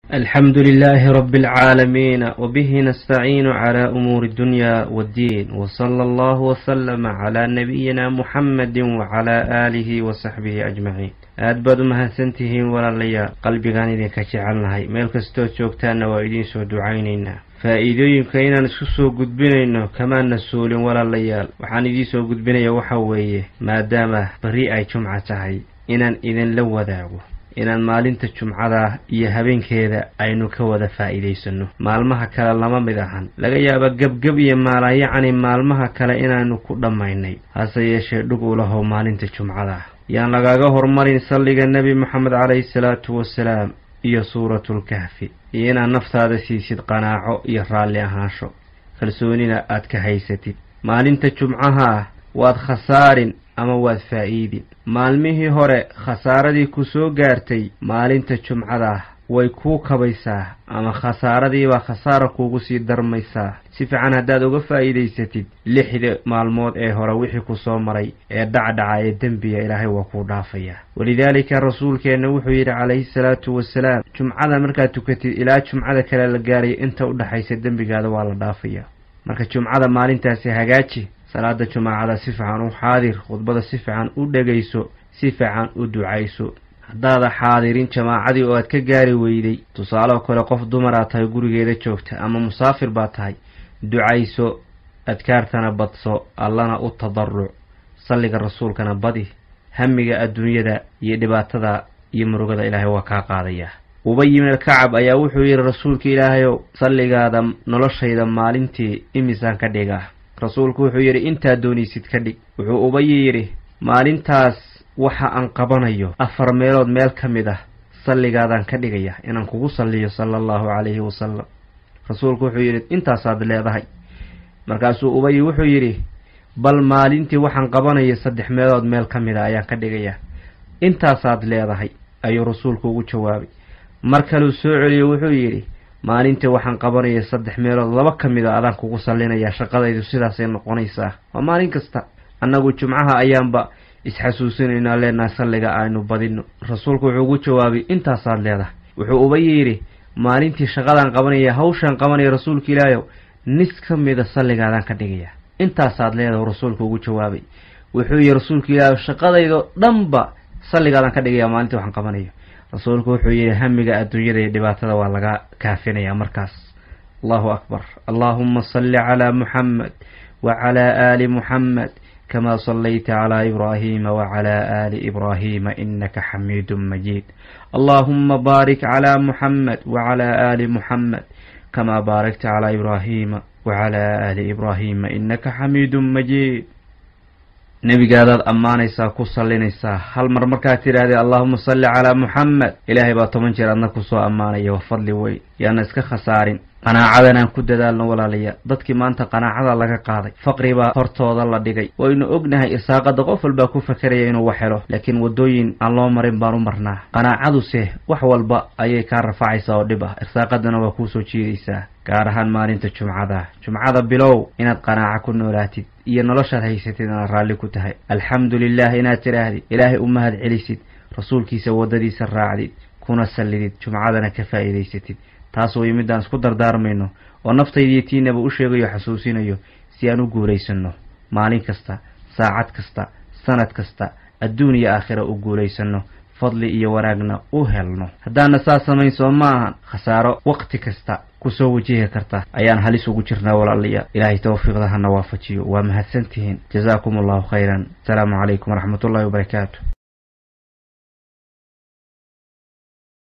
الحمد لله رب العالمين وبه نستعين على أمور الدنيا والدين وصلى الله وسلم على نبينا محمد وعلى آله وصحبه أجمعين aad baad u mahadsantihiin walaalayaal qalbigaan idinka jecelnahay meel kastood joogtaanna waa idiin soo ducaynaynaa faa'iidooyinka inaan isku soo gudbinayno kamaana suulin walaalayaal waxaan idiin soo gudbinaya waxa weeye maadaama beri ay jumca tahay inaan idinla wadaago inaan maalinta jumcada iyo habeenkeeda aynu ka wada faa'iidaysanno maalmaha kale lama mid ahan laga yaaba gebgeb iyo maalayacni maalmaha kale inaanu ku dhammaynay hase yeeshee dhug u lahow maalinta jumcada yaan lagaaga hormarin salliga nebi moxamed calayhi salaatu wasalaam iyo suuratulkahfi iyo inaad naftaada siisid qanaaco iyo raalli ahaansho kalsoonina aad ka haysatid maalinta jumcaha waad khasaarin ama waad faa'iidin maalmihii hore khasaaradii ku soo gaartay maalinta jumcada way kuu kabaysaa ama khasaaradiibaa khasaara kuugu sii darmaysaa si fiican haddaad uga faa'iidaysatid lixda maalmood ee hore wixii ku soo maray ee dhacdhaca ee dembiga ilaahay waa kuu dhaafayaa walidaalika rasuulkeenna wuxuu yidhi calayhi salaatu wasalaam jumcada markaad tukatid ilaa jumcada kale la gaaraya inta u dhexaysa dembigaada waa la dhaafayaa marka jumcada maalintaasi hagaaji salaada jumaacada si fiican u xaadir khudbada si fiican u dhegayso si fiican u ducayso haddaada xaadirin jamaacadii oo aad ka gaari weyday tusaaloo kale qof dumaraad tahay gurigeeda joogta ama musaafir baad tahay ducayso adkaartana badso allana u tadaruc salliga rasuulkana badi hamiga adduunyada iyo dhibaatada iyo murugada ilaahay waa kaa qaadayaa ubay ibn alkacab ayaa wuxuu yidhi rasuulka ilaahayow salligaada noloshayda maalintii imisaan ka dhigaa rasuulku wuxuu yidhi intaad doonaysid ka dhig wuxuu ubayi yidhi maalintaas waxa aan qabanayo afar meelood meel ka mid ah salligaadaan ka dhigaya inaan kugu salliyo sala allahu calayhi wasalam rasuulku wuxuu yidhi intaasaad leedahay markaasuu ubayi wuxuu yidhi bal maalintii waxaan qabanayo saddex meelood meel ka mid a ayaan ka dhigayaa intaasaad leedahay ayuu rasuulku ugu jawaabay mar kaleu soo celiyo wuxuu yidhi maalintii waxaan qabanaya saddex meelood laba ka mid a adaan kugu sallinayaa shaqadaydu sidaasay noqonaysaa waa maalin kasta annagu jumcaha ayaanba isxasuusinaynaa leenaha salliga aynu badino rasuulku wuxuu ugu jawaabay intaasaad leedahay wuxuu uba yidhi maalintii shaqadaan qabanaya hawshaan qabanaya rasuulka ilaahayow nis ka mida salligaadaan ka dhigayaa intaasaad leedahay rasuulku ugu jawaabay wuxuu yihi rasuulka ilaahayow shaqadaydo dhanba salligaadaan ka dhigayaa maalintii waxaan qabanayo rasuulku wuxuu yidhi hamiga adduunyada iyo dhibaatada waa laga kaafinayaa markaas allahu akbar allaahuma salli calaa muxamed wacalaa aali muxamed kama sallayta calaa ibraahiima wacalaa aali ibraahiima inaka xamiidun majiid allaahuma baarik calaa muxamed wacalaa aali muxamed kamaa baarakta calaa ibraahiima wacalaa aali ibraahiima inaka xamiidun majiid nebigaadaad ammaanaysaa ku sallinaysaa hal mar markaad tidhaahdee allaahuma salli calaa muxamed ilaahay baa toban jeer adna kusoo ammaanaya waa fadli weyn yaana iska khasaarin qanaacadanaan ku dadaalno walaalayaal dadkii maanta qanaacada laga qaaday faqri baa hortooda la dhigay waynu ognahay irsaaqada qof walbaa ku fakeraya inuu wax helo laakiin waddooyin aan loo marin baan u marnaa qanaacaduse wax walba ayay kaa rafacaysaa oo dhib ah irsaaqadana waa kuusoo jiidaysaa gaar ahaan maalinta jumcada jumcada bilow inaad qanaaco ku noolaatid iyo noloshaad haysatid inaad raalli ku tahay alxamdu lilah inaad tidhaahdid ilaahay u mahad celisid rasuulkiisa waddadiisa raacdid kuna sallidid jumcadana ka faa'iidaysatid taas way midaan isku dardaarmayno oo naftaydiiyo tiinaba u sheegayo xasuusinayo si aan u guulaysanno maalin kasta saacad kasta sanad kasta adduun iyo aakhira u guulaysanno fadli iyo wanaagna u helno haddaana saas samayn soo ma ahan khasaaro waqti kasta kusoo wajihi karta ayaan halis ugu jirnaa walaalayaal ilaahay tawfiiqda hana waafajiyo waa mahadsantihiin jazaakum allahu khayran asalaamu calaykum waraxmatullahi wabarakaatu